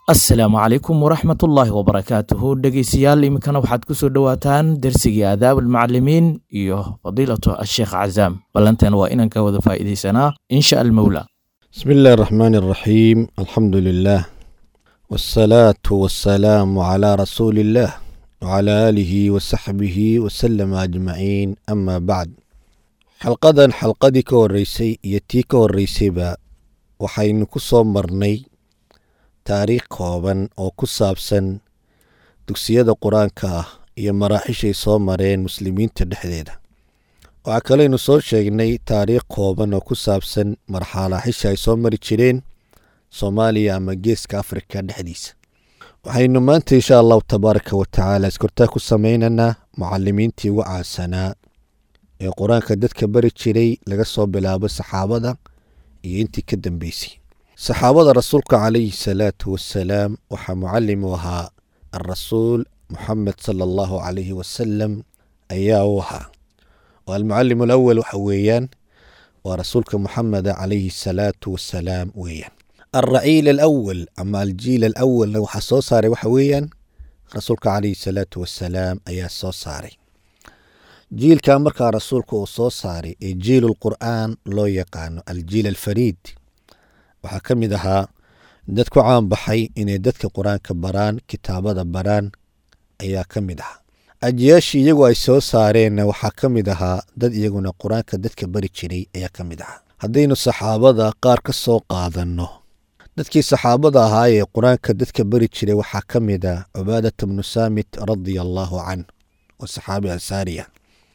asalaamu calaykum waraxmatullaahi wabarakaatuhu dhegeystayaal iminkana waxaad ku soo dhowaataan dersigii aadaab almucalimiin iyo fadiilatu asheekh cazaam ballanteena waa inaan ka wada faa'iidaysanaa insha almowla بسم الله الرحمن الرحيم الحمد لله والصلاة والسلام على رسول الله وعلى آله وصحبه وسلم أجمعين أما بعد xalqadan xalqadii ka horeysay iyo tii ka horeysayba waxaynu ku soo marnay taariikh kooban oo ku saabsan dugsiyada qur-aanka ah iyo maraaxishay soo mareen muslimiinta dhexdeeda waxaa kaleynu soo sheegnay taariikh kooban oo ku saabsan marxalaaxisha ay soo mari jireen soomaaliya ama geeska afrika dhexdiisa waxaynu maanta insha allahu tabaaraka wa tacaala iskortaa ku sameynaynaa mucalimiintii ugu caansanaa ee qur-aanka dadka bari jiray laga soo bilaabo saxaabada iyo intii ka dambeysay saxaabada rasuulka calayhi salaatu wasalaam waxaa mucalim u ahaa alrasuul muxamed sala allahu calayhi wasalam ayaa u ahaa oo almucalim alawal waxa weeyaan waa rasuulka muxameda calayhi salaatu wasalaam weeyaan alraciil alawal ama aljiil alawalna waxaa soo saaray waxa weeyaan rasuulka calayhi salaatu wasalaam ayaa soo saaray jiilka markaa rasuulka uu soo saaray ee jiil qur'aan loo yaqaano aljiil alfariid waxaa ka mid ahaa dad ku caanbaxay inay dadka qur-aanka baraan kitaabada baraan ayaa ka mid ahaa ajiyaashii iyagu ay soo saareenna waxaa ka mid ahaa dad iyaguna qur-aanka dadka bari jiray ayaa ka mid ahaa haddaynu saxaabada qaar ka soo qaadanno dadkii saxaabada ahaa ee qur-aanka dadka bari jiray waxaa ka mid ah cubaadata bnu saamit radia allaahu canh oo saxaabi ansaariya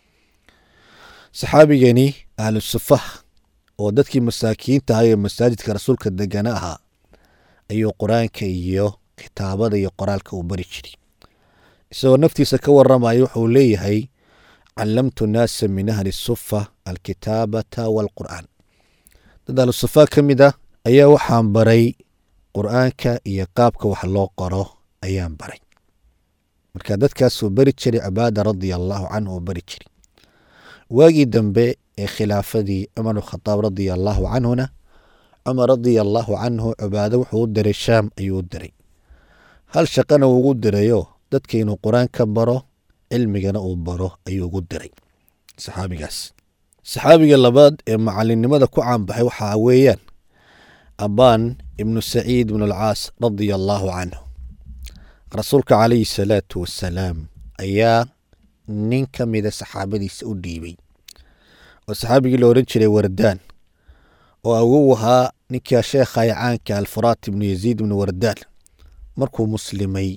saxaabigani ahlu sufah oo dadkii masaakiinta ahaa ee masaajidka rasuulka degana ahaa ayuu qur-aanka iyo kitaabada iyo qoraalka uu bari jiray isagoo naftiisa ka waramaya wuxuu leeyahay callamtu naasa min ahli sufa alkitaabata waalqur'aan dad ahlu sufa ka mid ah ayaa waxaan baray qur-aanka iyo qaabka wax loo qoro ayaan baray marka dadkaasuu bari jiray cibaada radia allaahu canhu uu bari jiray waagii dambe ee khilaafadii cumar khadaab radia allaahu canhuna cumar radia allaahu canhu cibaado wuxuu u diray shaam ayuu u diray hal shaqana uu ugu dirayo dadka inuu qur-aan ka baro cilmigana uu baro ayuu ugu diray saxaabigaas saxaabiga labaad ee macalinimada ku caanbaxay waxaa weeyaan abaan ibnu saciid ibnu alcaas radia allaahu canhu rasuulka calayhi salaatu wasalaam ayaa nin ka mida saxaabadiisa u dhiibay oo saxaabigii la odhan jiray wardaan oo awow ahaa ninkaa sheekhay caanka alfuraat ibnu yaziid ibnu wardaan markuu muslimay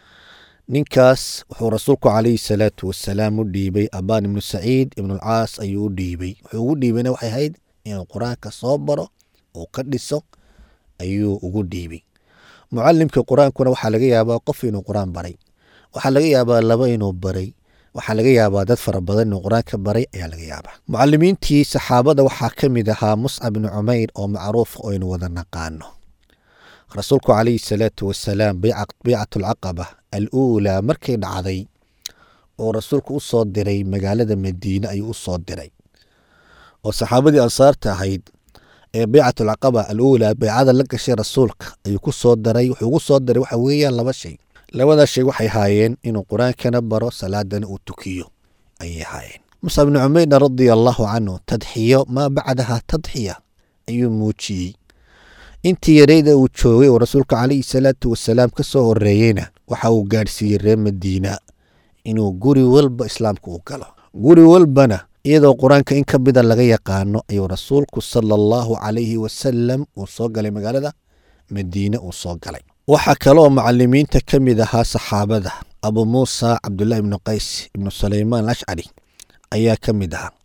ninkaas wuxuu rasuulku calayhi salaatu wasalaam u dhiibay abaan ibnu saciid ibnualcaas ayuu u dhiibay wuxuu ugu dhiibayna waxay ahayd inuu qur-aanka soo baro uu ka dhiso ayuu ugu dhiibay mucalimka qur-aankuna waxaa laga yaabaa qof inuu qur-aan baray waxaa laga yaabaa laba inuu baray waxaa laga yaabaa dad fara badan inuu qur-aanka baray ayaa laga yaabaa mucalimiintii saxaabada waxaa ka mid ahaa muscab bnu cumayr oo macruuf oo aynu wada naqaano rasuulku calayhi salaatu wasalaam beycat alcaqaba aluulaa markay dhacday oo rasuulku u soo diray magaalada madiine ayuu u soo diray oo saxaabadii ansaarta ahayd ee beycat alcaqaba aluulaa beycada la gashay rasuulka ayuu ku soo daray wuxuu ugu soo diray waxa weeyaan laba shay labadaas shay waxay haayeen inuu qur-aankana baro salaadana uu tukiyo ayay haayeen muscab bnu cumeyrna radia allaahu canhu tadxiyo maa bacdaha tadxiya ayuu muujiyey intii yareyda uu joogay oo rasuulka calayhi salaatu wasalaam ka soo horeeyeyna waxa uu gaadhsiiyey reer madiina inuu guri walba islaamka u galo guri walbana iyadoo qur-aanka in ka mida laga yaqaano ayuu rasuulku sala allahu calayhi wasalam uu soo galay magaalada madiine uu soo galay waxaa kaleoo macalimiinta ka mid ahaa saxaabada abu muusa cabdulaahi ibnu qays ibnu sulaymaan alashcari ayaa ka mid ahaa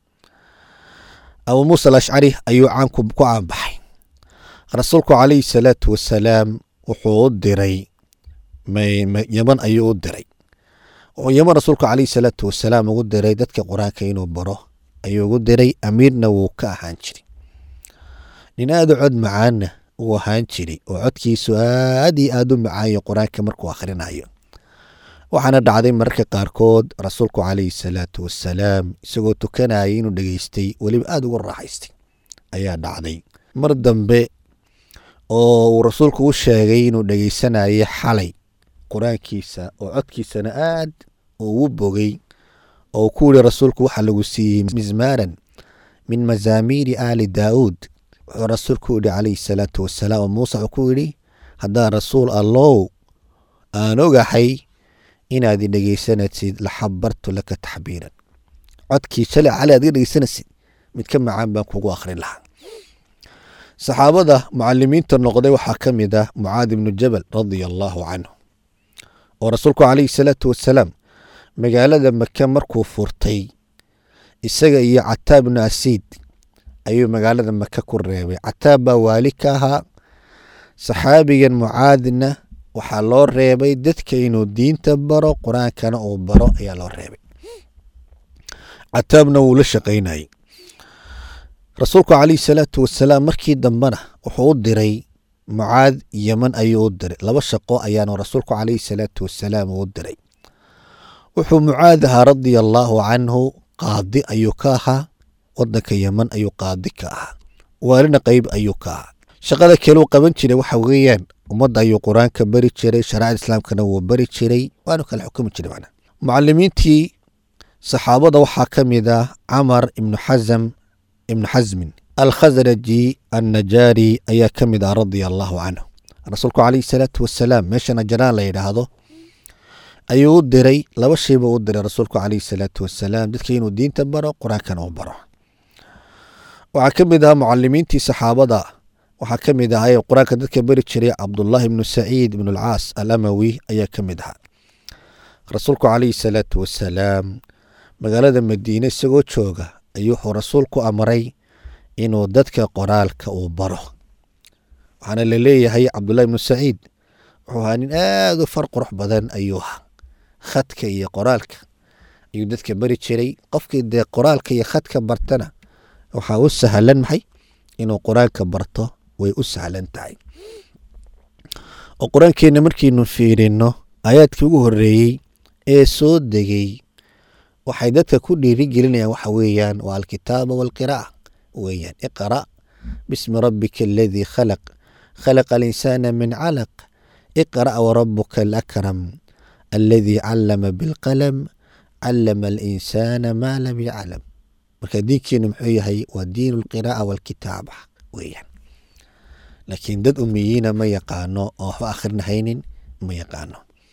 abu muusa alashcari ayuu caanku ku caanbaxay rasuulku calayhi salaatu wasalaam wuxuu u diray yaman ayuu u diray wuxuu yaman rasuulku calayhi salaatu wasalaam ugu diray dadka qur-aanka inuu baro ayuu ugu diray amiirna wuu ka ahaan jiray nin aada u cod macaanna uu ahaan jiray oo codkiisu aad iyo aada u macaayo qur-aanka markuu akhrinayo waxaana dhacday mararka qaarkood rasuulku calayhi salaatu wasalaam isagoo tukanayay inuu dhegeystay weliba aada ugu raaxaystay ayaa dhacday mar dambe oo uu rasuulku u sheegay inuu dhegeysanayay xalay qur-aankiisa oo codkiisana aad ugu bogay oo ku yihi rasuulku waxaa lagu siiyey mismaaran min mazaamiiri aali daauud wuxuu rasuulku yihi calayhi salaatu wasalaam oo muuse wuxuu ku yidhi haddaan rasuul allow aan ogahay inaad dhegeysanaysid la xabartu laka taxbiiran codkii shalay cali aad iga dhegeysanaysid mid ka macaan baan kugu akhrin lahaa saxaabada mucalimiinta noqday waxaa ka mid ah mucaad ibnu jabal radia allaahu canhu oo rasuulku calayhi salaatu wasalaam magaalada maka markuu furtay isaga iyo cataab ibnu asiid ayuu magaalada maka ku reebay cataab baa waali ka ahaa saxaabigan mucaadna waxaa loo reebay dadka inuu diinta baro qur-aankana uu baro ayaa loo reebay cataabna wuu la shaqaynayay rasuulku calayhi salaatu wasalaam markii dambena wuxuu u diray mucaad yeman ayuu u diray laba shaqo ayaanu rasuulku calayhi salaatu wasalaam uu u diray wuxuu mucaad ahaa radia allaahu canhu qaadi ayuu ka ahaa wadanka yeman ayuu qaadi ka ahaa waalina qeyb ayuu ka ahaa shaqada kale uu qaban jiray waxa weeyaan ummadda ayuu qur-aanka bari jiray shariicada islaamkana wuu bari jiray waanu kala xukumi jiray macna mucalimiintii saxaabada waxaa ka mid ah camar ibnu xasam ibnu xasmin alkhasraji annajaari ayaa ka mid ah radia allaahu canhu rasuulku calayhi salaatu wasalaam meesha najaraan la yidhaahdo ayuu u diray laba shay buu u diray rasuulku calayhi salaatu wasalaam dadka inuu diinta baro qur-aankana uu baro waxaa ka mid ah mucalimiintii saxaabada waxaa ka mid ahaa qur-aanka dadka beri jiray cabdullaahi ibnu saciid ibnu alcaas alamawi ayaa ka mid ahaa rasuulku calayhi salaatu wasalaam magaalada madiine isagoo jooga ayuu wuxuu rasuulku amray inuu dadka qoraalka uu baro waxaana la leeyahay cabdullahi ibnu saciid wuxuu ahaa nin aada u far qurux badan ayuu ahaa khadka iyo qoraalka ayuu dadka beri jiray qofkii dee qoraalka iyo khadka bartana waxaa u sahlan maxay inuu qur-aanka barto way u sahlan tahay oo qur-aankeenna markiinu fiirino aayaadkii ugu horeeyey ee soo degay waxay dadka ku dhiirigelinayaan waxa weeyaan waa alkitaaba waalqiraa'a weeyaan iqra' bismi rabbika aladii khalaq khalaqa alinsaana min calaq iqra' warabuka alakram aladii callama bilqalam callama alinsaana maa lam yaclam marka diinkeenu muxuu yahay waa diin alqiraa'a waalkitaaba weeyaan laakiin dad umiyiina ma yaqaano oo waxba akhrinahaynin ma yaqaano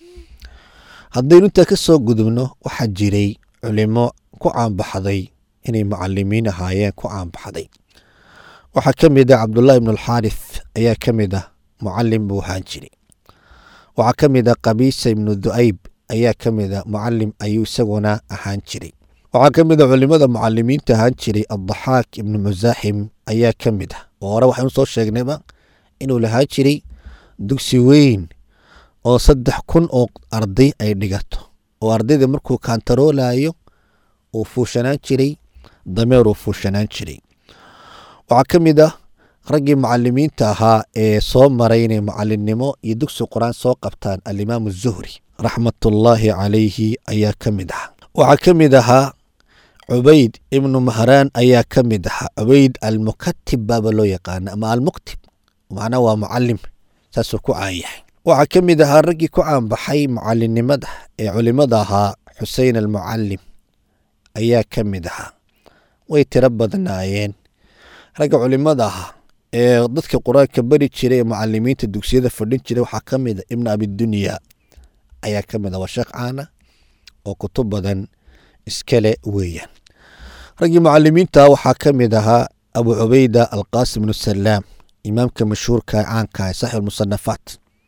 haddaynu intaa ka soo gudubno waxaa jiray culimo ku caanbaxday inay mucalimiin ahaayeen ku caanbaxday waxaa ka mid ah cabdullaahi ibnu alxaarith ayaa ka mid ah mucalim buu ahaan jiray waxaa ka mid ah qabiisa ibnu du'ayb ayaa ka mid ah mucalim ayuu isaguna ahaan jiray waxaa ka mid a culimada mucalimiinta ahaan jiray addaxaak ibnu musaaxim ayaa ka mid ah oo hore waxaynu soo sheegnayba inuu lahaan jiray dugsi weyn oo saddex kun oo arday ay dhigato oo ardayda markuu kaantaroolayo uu fuushanaan jiray dameer uu fuushanaan jiray waxaa ka mid ah raggii mucalimiinta ahaa ee soo maray inay mucalimnimo iyo dugsi qur-aan soo qabtaan alimaamu zuhri raxmatullaahi calayhi ayaa ka mid ahaa waxaa ka mid ahaa cubayd ibnu mahraan ayaa ka mid ahaa cubayd almukatib baaba loo yaqaana ama almuktib macnaa waa mucalim saasuu ku caan yahay waxaa ka mid ahaa raggii ku caanbaxay mucalinimada ee culimada ahaa xusein almucalim ayaa ka mid ahaa way tiro badnaayeen ragga culimada ahaa ee dadka qur-aanka beri jiray ee mucalimiinta dugsiyada fadhin jiray waxaa ka mid a ibnu abidunya ayaa ka mid ah waa sheekh caana oo kutub badan iskale weeyaan raggii mucalimiinta waxaa ka mid ahaa abu cubayda alqaasim ibnu salaam imaamka mashhuurka caanka ee saxib almusanafaat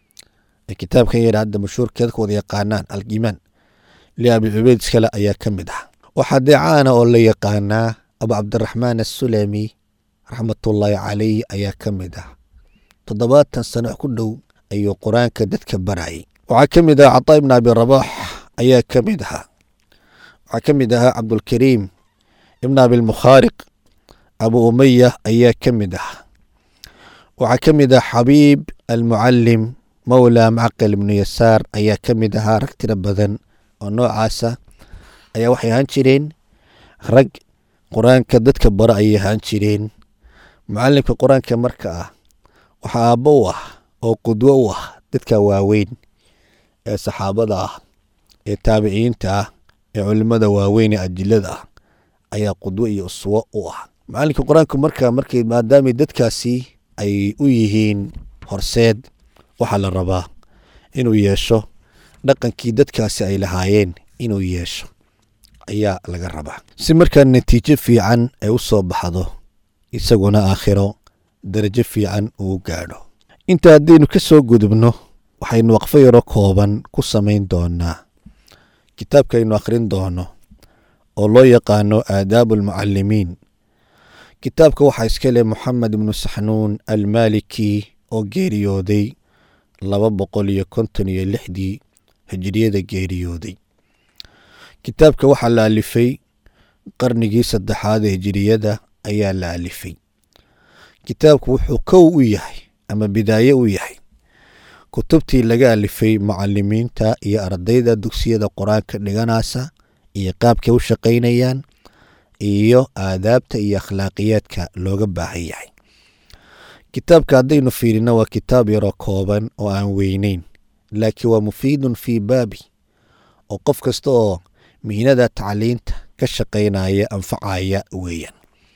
ee kitaabkan yadha hadda mashhuurka dadka wada yaqaanaan aliimaan liabi cubayd iskale ayaa ka mid ah waxaa dee caana oo la yaqaanaa abu cabdiraxmaan assulami raxmatullaahi calayh ayaa ka mid ah toddobaatan sano ku dhow ayuu qur-aanka dadka barayay waxaa ka mid ah cataa ibn abi rabaax ayaa ka mid ahaa waxaa ka mid ahaa cabdulkariim ibn abilmukhaariq abu umaya ayaa ka mid ahaa waxaa ka mid ah xabiib almucalim mawla macqil ibnu yasaar ayaa ka mid ahaa rag tiro badan oo noocaasa ayaa waxay ahaan jireen rag qur-aanka dadka bara ayay ahaan jireen mucalimka qur-aanka marka ah waxaa aabbo u ah oo qudwo u ah dadka waaweyn ee saxaabada ah ee taabiciyiinta ah ee culimmada waaweyn ee ajilada ah ayaa qudwo iyo uswo u ah macalinka qur-aanku markaa markay maadaamay dadkaasi ay u yihiin horseed waxaa la rabaa inuu yeesho dhaqankii dadkaasi ay lahaayeen inuu yeesho ayaa laga rabaa si markaa natiijo fiican ay u soo baxdo isaguna aakhiro darajo fiican uu gaadho inta haddaynu ka soo gudubno waxaynu waqfo yaro kooban ku samayn doonaa kitaabkaaynu akhrin doono oo loo yaqaano aadaabu almucalimiin kitaabka waxaa iska leh moxamed ibnu saxnuun almaaliki oo geeriyooday laba boqol iyo konton iyo lixdii hijiriyada geeriyooday kitaabka waxaa la alifay qarnigii saddexaad ee hijiriyada ayaa la alifay kitaabku wuxuu kow u yahay ama bidaaye u yahay kutubtii laga alifay mucalimiinta iyo ardayda dugsiyada qur-aanka dhiganaysa iyo qaabkay u shaqaynayaan iyo aadaabta iyo akhlaaqiyaadka looga baahan yahay kitaabka haddaynu fiirino waa kitaab yaroo kooban oo aan weyneyn laakiin waa mufiidun fii baabi oo qof kasta oo mihnada tacliinta ka shaqaynaya anfacaya weeyaan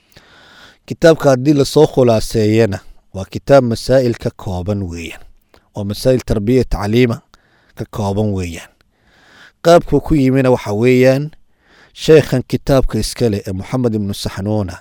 kitaabka haddii lasoo khulaaseeyana waa kitaab masaa'il ka kooban weeyaan oo masaa'il tarbiya tacliima ka kooban weeyaan qaabkuu ku yimina waxa weeyaan sheekhan kitaabka iskale ee moxamed ibnu saxnuuna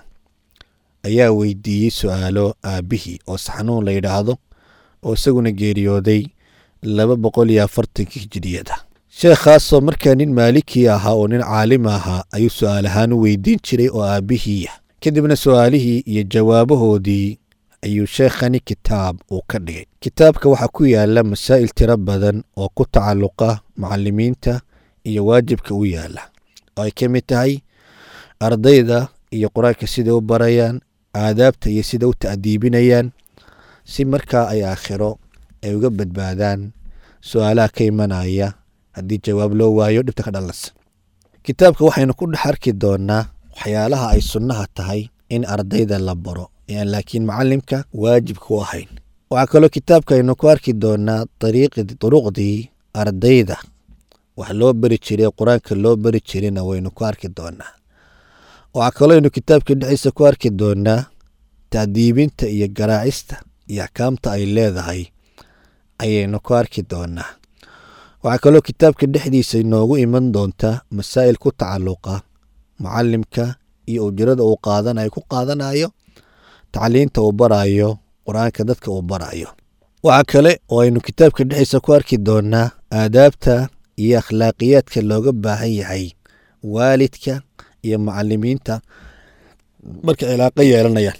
ayaa weydiiyey su-aalo aabbihii oo saxnuun la yidhaahdo oo isaguna geeriyooday laba boqol iyo afartankii hijiriyada sheekhaasoo markaa nin maalikii ahaa oo nin caalim ahaa ayuu su-aal ahaan u weydiin jiray oo aabbihiiya kadibna su-aalihii iyo jawaabahoodii ayuu sheekhani kitaab uu ka dhigay kitaabka waxaa ku yaala masaa'il tiro badan oo ku tacalluqa mucalimiinta iyo waajibka u yaala oo ay ka mid tahay ardayda iyo qur-aanka siday u barayaan aadaabta iyo sida u ta'diibinayaan si markaa ay aakhiro ay uga badbaadaan su-aalaha ka imanaya haddii jawaab loo waayo dhibta ka dhalasa kitaabka waxaynu ku dhex arki doonaa waxyaalaha ay sunnaha tahay in ardayda la baro aan laakiin macalimka waajibka u ahayn waxaa kaloo kitaabka aynu ku arki doonaa duruqdii ardayda wax loo beri jiray qur-aanka loo beri jirina waynu ku arki doonaa waxaa kaloo aynu kitaabka dhexdiisa ku arki doonaa tacdiibinta iyo garaacista iyo axkaamta ay leedahay ayaynu ku arki doonaa waxaa kaloo kitaabka dhexdiisa inoogu iman doonta masaa'il ku tacalluqa mucalimka iyo ujrada uu qaadanayo ku qaadanayo tacliinta uu barayo qur-aanka dadka uu barayo waxaa kale oo aynu kitaabka dhexdiisa ku arki doonaa aadaabta iyo akhlaaqiyaadka looga baahan yahay waalidka iyo mucalimiinta marka cilaaqo yeelanayaan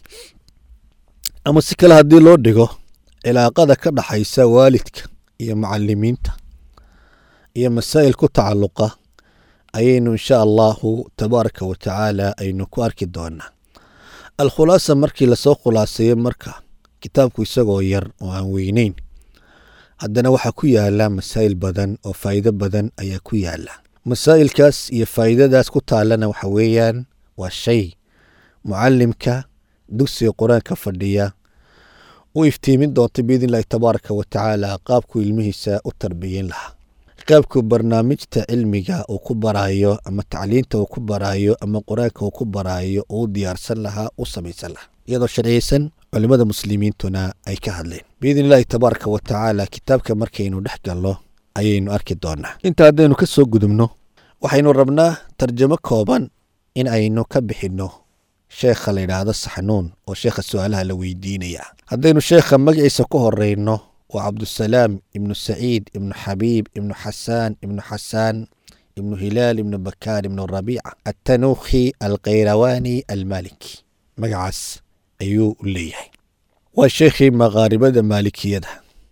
ama si kale haddii loo dhigo cilaaqada ka dhaxaysa waalidka iyo mucalimiinta iyo masaa'il ku tacalluqa ayaynu insha allahu tabaaraka wa tacaala aynu ku arki doonaa alkhulaasa markii lasoo khulaaseeyo marka kitaabku isagoo yar oo aan weyneyn haddana waxaa ku yaala masaa'il badan oo faa'iido badan ayaa ku yaala masaa'ilkaas iyo faa'iidadaas ku taalana waxa weeyaan waa shay mucalimka dugsiga qur-aanka fadhiya u iftiimin doonta biidn illahi tabaaraka wa tacaala qaabkuu ilmihiisa u tarbiyin lahaa qaabkuu barnaamijta cilmiga uu ku baraayo ama tacliinta uu ku baraayo ama qur-aanka uu ku baraayo uu diyaarsan lahaa u samaysan lahaa iyadoo sharciyeysan culimmada muslimiintuna ay ka hadleen biidn illahi tabaaraka wa tacaala kitaabka markaynu dhex galno ayaynu arki doonaa inta haddaynu ka soo gudubno waxaynu rabnaa tarjamo kooban in aynu ka bixinno sheekha la yidhaahdo saxnuun oo sheekha su-aalaha la weydiinaya haddaynu sheekha magaciisa ku horeyno waa cabdusalaam ibnu saciid ibnu xabiib ibnu xasaan ibnu xasaan ibnu hilaal ibnu bakaar ibnu rabiica attanuukhi alkhayrawaani almaliki magacaas ayuu leeyahay waa sheekhii maqaaribada maalikiyada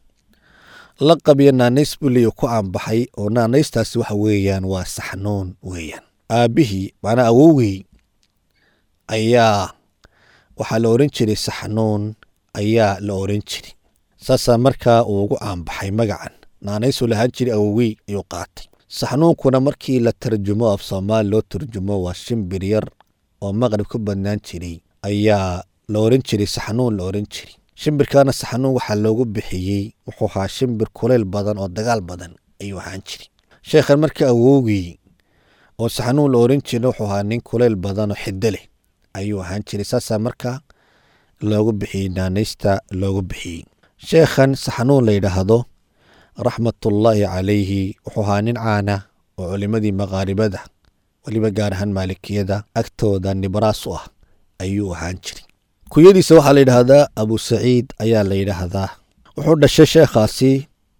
laqab iyo naanays buu leeya ku aanbaxay oo naanaystaasi waxa weeyaan waa saxnuun weeyaan aabbihii macnaa awowgii ayaa waxaa la oran jiray saxnuun ayaa la oran jiray saasaa markaa uu ugu aanbaxay magacan naanaysuu lahaan jiray awowgey ayuu qaatay saxnuunkuna markii la tarjumo af soomaali loo tarjumo waa shimbir yar oo maqrib ku badnaan jiray ayaa la oran jiray saxnuun la oran jiray shimbirkaana saxanuun waxaa loogu bixiyey wuxuu ahaa shimbir kuleyl badan oo dagaal badan ayuu ahaan jiray sheekhan marka awowgii oo saxanuun la oran jira wuxuu ahaa nin kuleyl badan oo xiddo leh ayuu ahaan jiray saasaa marka loogu bixiyey naanaysta loogu bixiyey sheekhan saxanuun la yidhaahdo raxmatullaahi calayhi wuxuu ahaa nin caana oo culimadii maqaaribada weliba gaar ahaan maalikiyada agtooda nibraas u ah ayuu ahaan jiray kuyadiisa waxaa la yidhaahdaa abu saciid ayaa la yidhaahdaa wuxuu dhashay sheekhaasi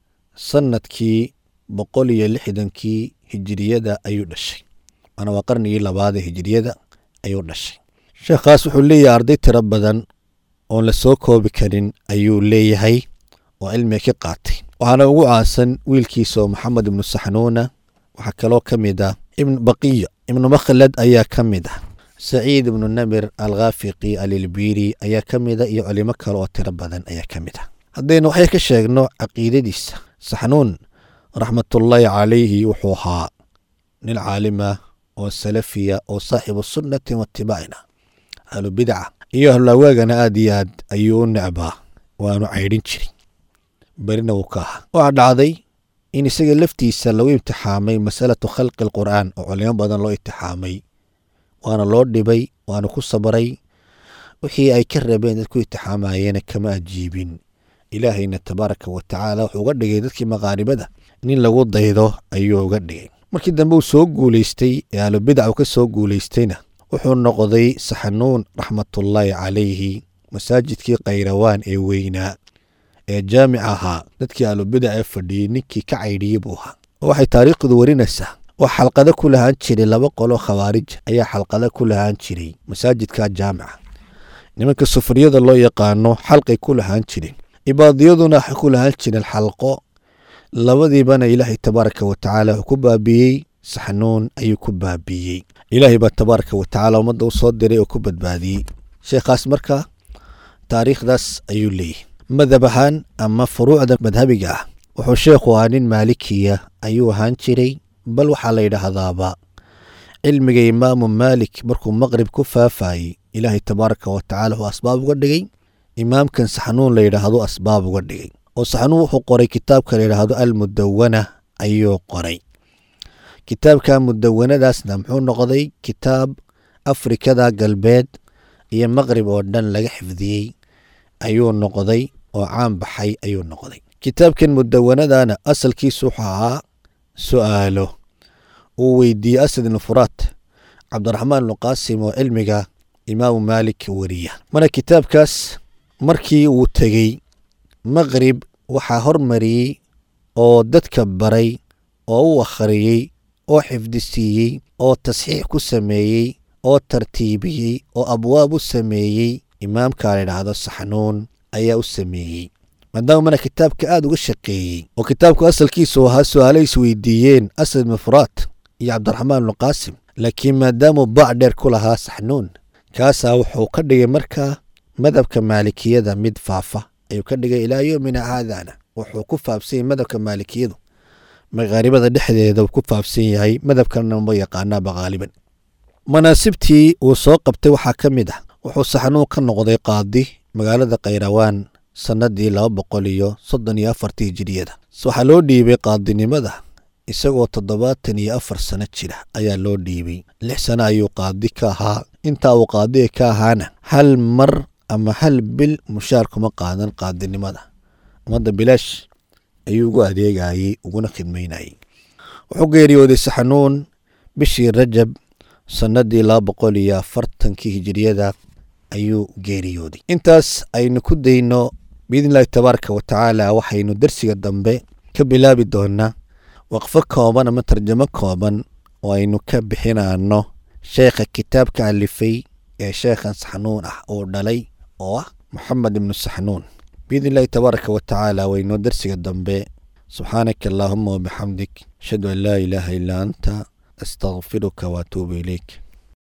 sanadkii boqol iyo lixdankii hijiriyada ayuu dhashay waana waa qarnigii labaadee hijiriyada ayuu dhashay sheekhaas wuxuu leeyahay arday tiro badan oon la soo koobi karin ayuu leeyahay oo cilmiga ka qaatay waxaana ugu caansan wiilkiisa oo maxamed ibnu saxnuuna waxaa kaloo ka mid ah ibn baqiya ibnu makhlad ayaa ka mid ah saciid ibnu namir alkhaafiqi alilbiiri ayaa ka mid a iyo culimo kale oo tiro badan ayaa ka mid ah haddaynu waxay ka sheegno caqiidadiisa saxnuun raxmatullaahi calayhi wuxuu ahaa nin caalima oo salafiya oo saaxibu sunnatin waatibaacina ahlu bidca iyo ahlulawaagana aad iyo aad ayuu u necbaa waanu caydhin jirin berina wuu ka ahaa waxaa dhacday in isaga laftiisa lagu imtixaamay masalatu khalqi alqur'aan oo culimo badan loo imtixaamay waana loo dhibay waana ku sabray wixii ay ka rabeen dadku imtixaamayeena kama ajiibin ilaahayna tabaaraka wa tacaala wuxuu uga dhigay dadkii maqaaribada nin lagu daydo ayuu uga dhigay markii dambe uu soo guulaystay ee ahlubidac uu ka soo guulaystayna wuxuu noqday saxanuun raxmatullaahi calayhi masaajidkii khayrawaan ee weynaa ee jaamic ahaa dadkii ahlubidac ee fadhiyey ninkii ka caydhiyey buu ahaa waxay taariikhdu warinaysaa wax xalqado ku lahaan jiray laba qoloo khawaarij ayaa xalqado ku lahaan jiray masaajidka jaamica nimanka sufriyada loo yaqaano xalqay ku lahaan jireen cibaadiyaduna waxay ku lahaan jireen xalqo labadiibana ilaahay tabaaraka wa tacaala wuxuu ku baabiiyey saxnuun ayuu ku baabiiyey ilaahay baa tabaaraka wa tacaala ummadda u soo diray oo ku badbaadiyey sheekhaas marka taariikhdaas ayuu leeyahy madhab ahaan ama furuucda madhabiga ah wuxuu sheekhu ahaa nin maalikiya ayuu ahaan jiray bal waxaa la yidhaahdaaba cilmiga imaamu maalik markuu maqrib ku faafayey ilaahay tabaaraka wa tacala wuxuu asbaab uga dhigay imaamkan saxnuun la yidhaahdo asbaab uga dhigay oo saxnuun wuxuu qoray kitaabka la yidhaahdo almudawana ayuu qoray kitaabka mudawanadaasna muxuu noqday kitaab afrikada galbeed iyo maqrib oo dhan laga xifdiyey ayuu noqday oo caan baxay ayuu noqday kitaabkan mudawanadana asalkiisu wuxuu ahaa su'aalo uu weydiiyey asad ibnu furaat cabdiraxmaan ibnu qaasim oo cilmiga imaamu maalik wariya mana kitaabkaas markii uu tegey maqrib waxaa hormariyey oo dadka baray oo u akhriyey oo xifdisiiyey oo tasxiix ku sameeyey oo tartiibiyey oo abwaab u sameeyey imaamka la yidhaahdo saxnuun ayaa u sameeyey maadaama mana kitaabka aada uga shaqeeyey oo kitaabku asalkiisu ahaa su-aalo is weydiiyeen asad ibnu furaat iyo cabdiraxmaan ibnu qaasim laakiin maadaamuu baac dheer ku lahaa saxnuun kaasaa wuxuu ka dhigay markaa madhabka maalikiyada mid faafa ayuu ka dhigay ilaa yoomina haadana wuxuu ku faafsan yahay madhabka maalikiyadu maqaaribada dhexdeeda uu ku faafsan yahay madhabkanna ma yaqaanaaba haaliban manaasibtii uu soo qabtay waxaa ka mid ah wuxuu saxnuun ka noqday qaadi magaalada khayrawaan sannadii laba boqol iyo soddon iyo afartii hijiriyada waxaa loo dhiibay qaadinimada isagoo toddobaatan iyo afar sano jira ayaa loo dhiibay lix sano ayuu qaadi ka ahaa intaa uu qaadiga ka ahaana hal mar ama hal bil mushaar kuma qaadan qaadinimada ummadda bilaash ayuu ugu adeegayey uguna khidmaynayey wuxuu geeriyooday saxnuun bishii rajab sannadii laba boqol iyo afartankii hijiriyada ayuu geeriyooday intaas aynu ku dayno biidn illahi tabaaraka wa tacaala waxaynu dersiga dambe ka bilaabi doonaa waqfo kooban ama tarjamo kooban oo aynu ka bixinano sheekha kitaabka alifay ee sheekhan saxnuun ah uu dhalay oo ah moxamed ibnu saxnuun biidn illahi tabaaraka wa tacaala waynu dersiga dambe subxaanaka allaahuma wabixamdik ashhadu an laa ilaaha illaa anta astaqfiruka waatuubu ilayk